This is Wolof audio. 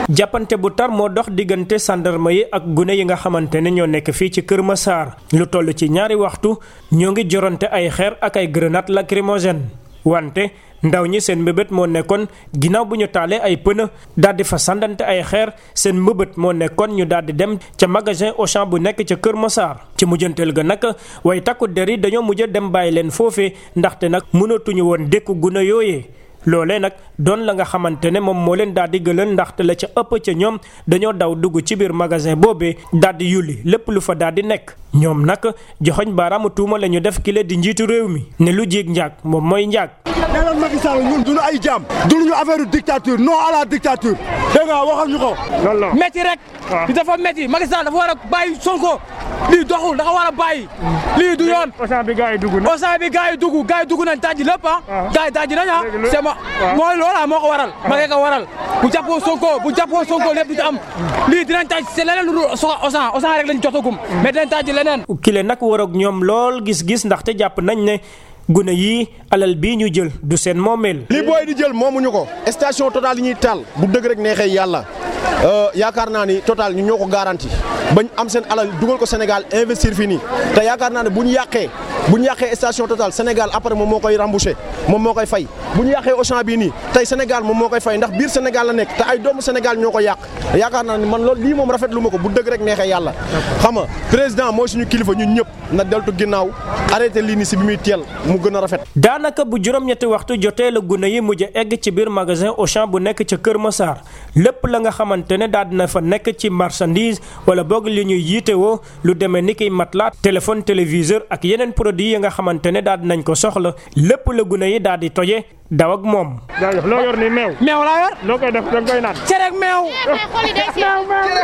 jàppante bu tar moo dox diggante sandarma yi ak gune yi nga xamante ne ñoo nekk fii ci Kër Massar lu toll ci ñaari waxtu ñoo ngi jorante ay xeer ak ay grenade lacrymogène wante ndaw ñi seen mbëbët moo nekkoon ginnaaw bu ñu taalee ay pneu daal di fa sandante ay xeer seen mbëbët moo nekkoon ñu daal di dem ca magasin Auchan bu nekk ca Kër Massar ci mujjanteel ga nag way takku der yi dañoo mujj dem bàyyi leen foofee ndaxte nag mënatuñu woon dékku gune yooyee loolee nag doon la nga xamante ne moom moo leen daal di gëlën ndaxte la ca ëpp ca ñoom dañoo daw dugg ci biir magasin boobee daal di yulli lépp lu fa daal di nekk ñoom nag joxoñ baaraamu tuuma la ñu def kile di njiitu réew mi ne lu jéeg njaag moom mooy njaag. nee leen Macky Sall ñun duñu ay jaam duñu affaire dictature non à la dictature dégg nga waxal ñu ko. loolu la métti rek. li dafa métti Macky Sall dafa war a bàyyi Sonko lii doxul dafa war a bàyyi. lii du yoon Auchan bi gars yi dugg na. Auchan bi gars yi dugg gars yi dugg nañ tàjji lépp ah. gars yi tàjji nañ ah. c'est ma mooy loola moo ko waral. ma ko waral bu jàppoo Sonko bu jàppoo Sonko lépp du ci am lii dinañ tàjji c'est leneen lu dul Auchan Auchan rek lañ jotagum mais dinañ tàjji leneen. kile nag war ak ñoom lool gis-gis ndaxte jàpp nañ ne. gune yii alal bii ñu jël du seen moomeel. li booy di jël moomuñu ko station Total yi ñuy taal bu dëgg rek neexee yàlla yaakaar naa ni Total ñu ñoo ko garanti bañ am seen alal dugal ko Sénégal investir fii nii te yaakaar naa ne bu ñu yàqee bu ñu yàqee station Total Sénégal après moom moo koy rembouché moom moo koy fay bu ñu yàqee Auchan bii nii tey Sénégal moom moo koy fay ndax biir Sénégal la nekk te ay doomu Sénégal ñoo ko yàq yaakaar naa ne man loolu lii moom rafetlu ma ko bu dëgg rek neexee yàlla xam nga président mooy suñu kilifa ñun ñëpp na deltu ginnaaw arrêté lii nii si bi muy teel mu gën a rafet. daanaka bu juróom-ñetti waxtu jotee la gune yi mujj egg ci biir magasin Auchan bu nekk ca Kër Massar lépp la nga xamante ne daal dina fa nekk ci marchandise wala boog li ñuy yiitewoo lu demee ni kiy matelas téléphone téléviseur ak yeneen produits yi nga xamante ne daal dinañ ko soxla lépp la gune yi daal di toje daw ak moom. jaajëf loo yor ni meew. meew laa yor. loo koy def da nga koy naan. cere ak meew. meew meew